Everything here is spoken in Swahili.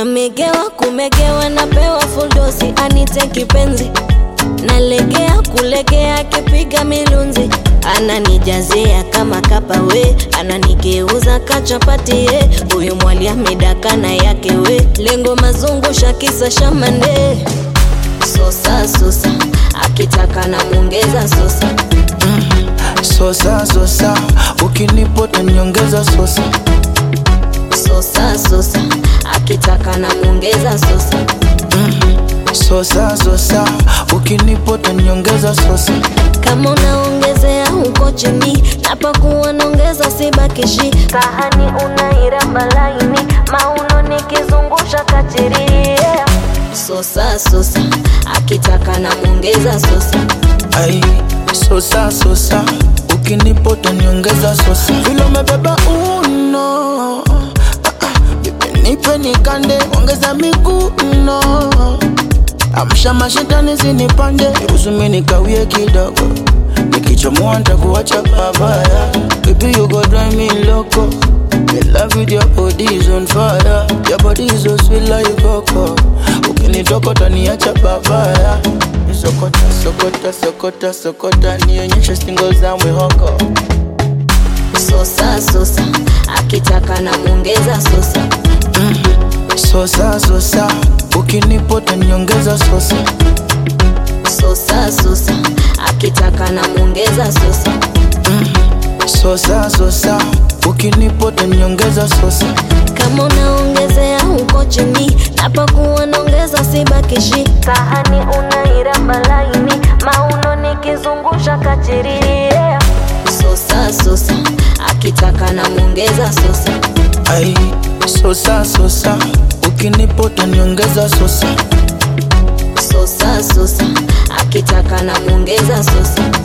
namegewa kumegewa napewa fuldosi anite kipenzi nalegea kulegea akipiga milunzi ananijazia kama kapa we ananigeuza kachapati ye huyu mwali amedakana yake we lengo mazungusha kisa shamande sosa sosa akitaka na mwongeza sosa sosa sosa ukinipota niongeza sosa sosa sosa akitaka na mwongeza sosa sosa sosa ukinipota niongeza sosa kama unaongezea huko chini napakuwa naongeza sibakishi sahani unairamba laini mauno nikizungusha kachiri yeah. sosa sosa akitaka na mwongeza sosa ai sosa sosa ukinipota niongeza sosa vile umebeba uno ah, ah, bibi nipe nikande ongeza miguu no amsha mashetani zinipande usumi nikawie kidogo nikichomoa ntakuacha babaya baby you go drive me loco The love with your body is on fire Your body is so sweet like coco Ukinitokota niacha babaya Sokota, sokota, sokota, sokota Nionyeshe stingo za mwihoko sosa sosa akitaka na mwongeza sosa Sosa, sosa Ukinipota niongeza sosa sosa sosa akitaka na mwongeza sosa Sosa, sosa Ukinipota niongeza sosa kama unaongezea huko chini napakuwa naongeza sibakishi sahani unairamba laini mauno nikizungusha kachiri yeah. sosa sosa akitaka na mwongeza sosa ai Sosa, sosa Ukinipota niongeza sosa sosa sosa akitaka na mwongeza sosa